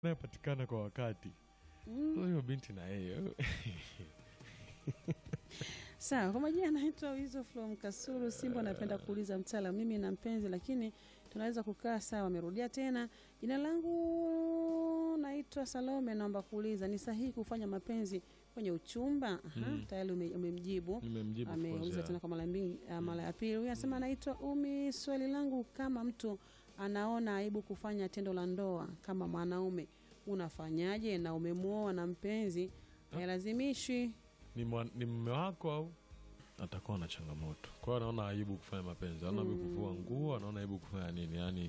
anayepatikana kwa wakati Mm. huyo binti na yeye Sawa, kwa majina anaitwa Wizo from Kasulu Simba. Anapenda kuuliza mtaalamu, mimi na mpenzi lakini tunaweza kukaa sawa. Amerudia tena, jina langu naitwa Salome, naomba kuuliza ni sahihi kufanya mapenzi kwenye uchumba? Aha, Mm. tayari ume- umemjibu. nimemjibu of course, Ameuliza yeah. tena kwa mara mbili, ah, mara ya pili. Huyu anasema anaitwa Umi. Swali langu, kama mtu anaona aibu kufanya tendo la ndoa kama mwanaume, unafanyaje? Na umemwoa na mpenzi hailazimishi ni, mwa- ni mme wako au atakuwa na changamoto kwao anaona aibu kufanya mapenzi anaona aibu kuvua nguo anaona aibu kufanya nini yani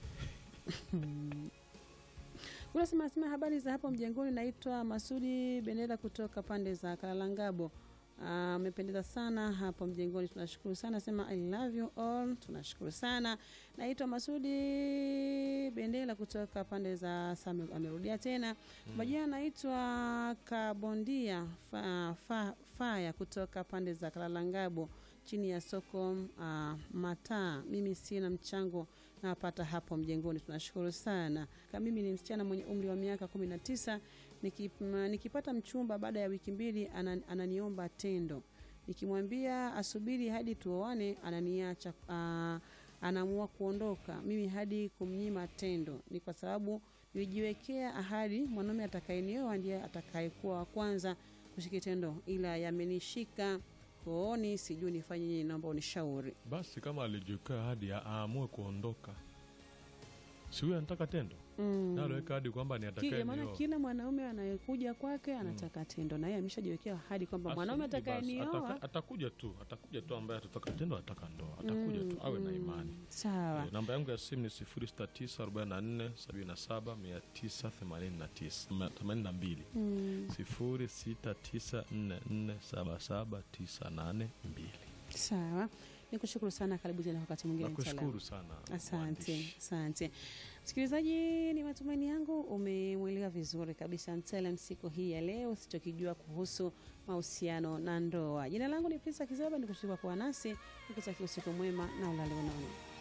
Unasema sema habari za hapo mjengoni, naitwa Masudi Bendera kutoka pande za Kalalangabo. Amependeza sana hapo mjengoni, tunashukuru sana. Sema I love you all, tunashukuru sana. Naitwa Masudi Bendera kutoka pande za Same, amerudia tena majina. Naitwa Kabondia fa, fa, Faya kutoka pande za Kalalangabo chini ya soko uh, mataa. Mimi sina mchango napata hapo mjengoni, tunashukuru sana. Kama mimi ni msichana mwenye umri wa miaka kumi na tisa niki, m- nikipata mchumba baada ya wiki mbili anan, ananiomba tendo, nikimwambia asubiri hadi tuoane ananiacha, uh, anaamua kuondoka. Mimi hadi kumnyima tendo ni kwa sababu nilijiwekea ahadi, mwanaume atakayenioa ndiye atakayekuwa wa kwanza kushika tendo, ila yamenishika kooni, sijui nifanye nini, naomba unishauri. basi kama alijiwekea hadi a- aamue kuondoka si huyo anataka tendo Mm. na aliweka hadi kwamba ni Ki- atakaye maana nioa. kila mwanaume anayekuja kwake anataka tendo, na yeye ameshajiwekea ahadi kwamba Basi, mwanaume basi, atakayenioa ataka- atakuja tu atakuja tu ambaye atataka tendo ataka ndoa atakuja tu awe na imani sawa. Eh, namba yangu ya simu ni 0694747982 Mm, 0694477982 sawa, nikushukuru sana. Karibu tena wakati mwingine. mtaalamu. nakushukuru sana Asante, mwandishi. asante msikilizaji, ni matumaini yangu umemwelewa vizuri kabisa mtaalam siku hii ya leo usichokijua kuhusu mahusiano na ndoa. Jina langu ni Pisa Kizaba, nikushukuru kwa kuwa nasi, nikutakia usiku mwema na ulale unono.